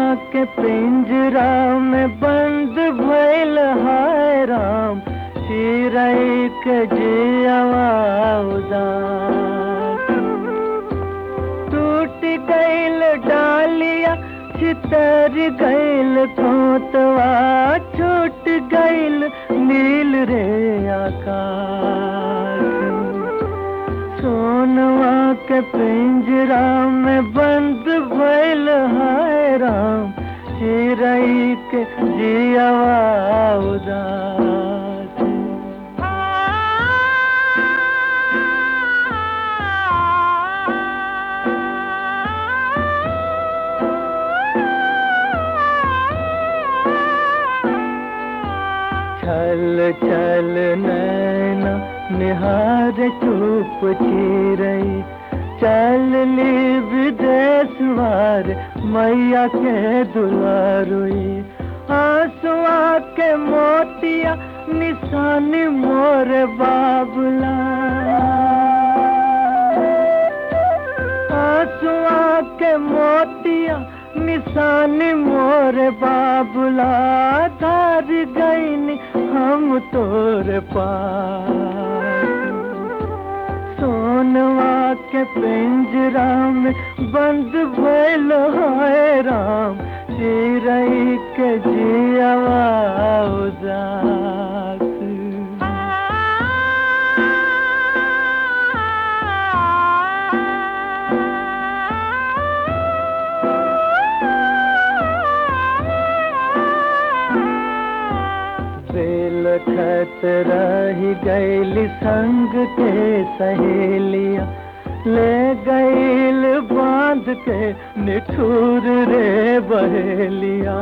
के पिंजरा में बंद भइल हाय राम चिरई के जियवा उदास टूट गइल डालिया चितर गइल खोतवा छूट गइल नील रे आकाश सोनवा के पिंजरा में बंद भइल हाय राम चिरई के जियवा उदास छल छल नैना निहार चुप चिरई चल ली विदेश वार मैया के दुलारुई आंसुआ के मोतिया निशानी मोर बाबुला आंसुआ के मोतिया निशानी मोर बाबुला धार गईन हम तोर पास सोनवा के पिंजरा में बंद भइल हाय राम चिरई के जियवा उदास बेल खत रही गैल संग के सहेलिया ले गैल बांध के निठुर रे बहेलिया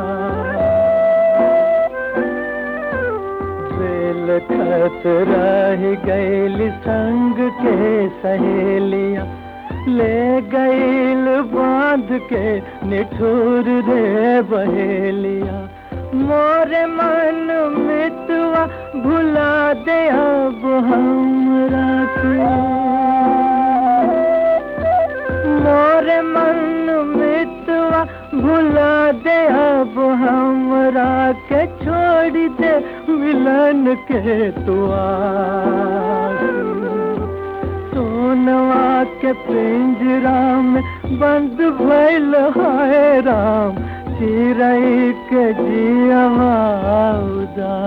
बेल खत रही गैल संग के सहेलिया ले गैल बांध के निठुर रे बहेलिया मोरे मन मितवा भुला दे अब हमरा के मोरे मन मितवा भुला दे अब हमरा के छोड़ दे मिलन के तुआ सोनवा के पिंजरा में बंद भइल हाय राम चिरई के जियवा उदास